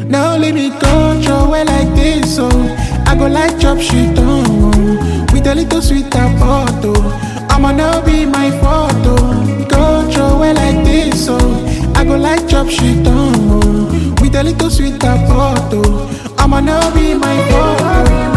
Now only me control well like this, so I go like chop shit on with a little sweet photo. I'ma now be my photo. Control well like this, so I go like chop shit on with a little sweet photo. I'ma now be my photo.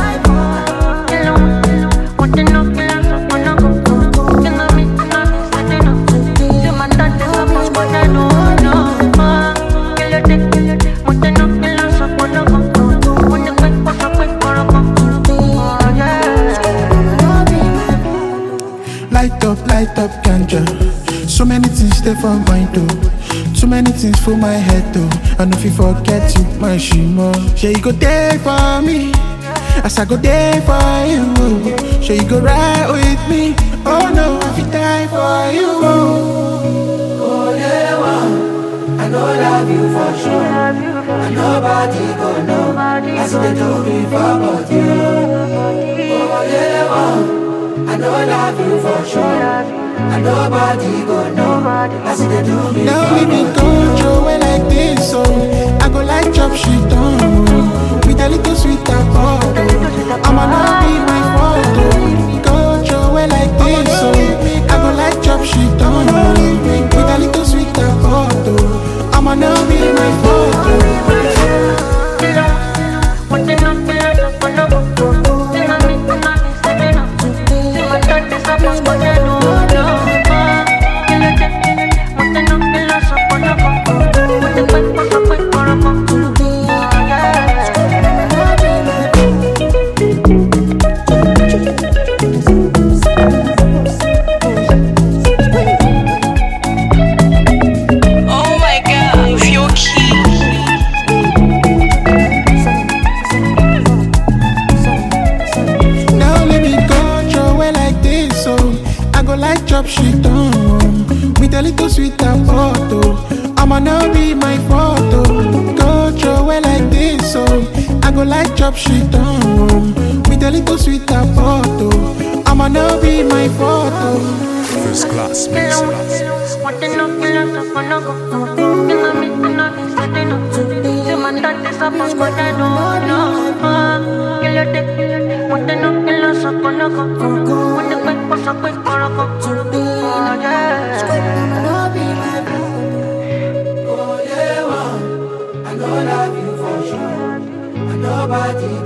Light up, light up, ganja. So many things stay for mind though. Too many things for my head though. And if you forget you, my shimo. Yeah, you go there for me. As I go there for you. Sure you go right with me. Oh no, I fi die for you. Oh, yeah, one. I know love you for sure. And nobody go know. As they do me for body. Oh, yeah, one. I know love you for sure. And nobody go know. As they do me Now for we be body. control way like this, so I go like chop shit on with a little sweet photo. I'ma not be my photo. Control way like this, so I go like chop shit on with a little sweet photo. I'ma not be my photo. Oh my god, feel key. Now let me control way like this, so I go like chop shit on with a little sweet photo. I'ma now be my photo. Control way like this, so I go like chop shit on with a little sweet photo. I'ma now be my photo. First class mix. Oh, yeah, one. I know love you for sure. And nobody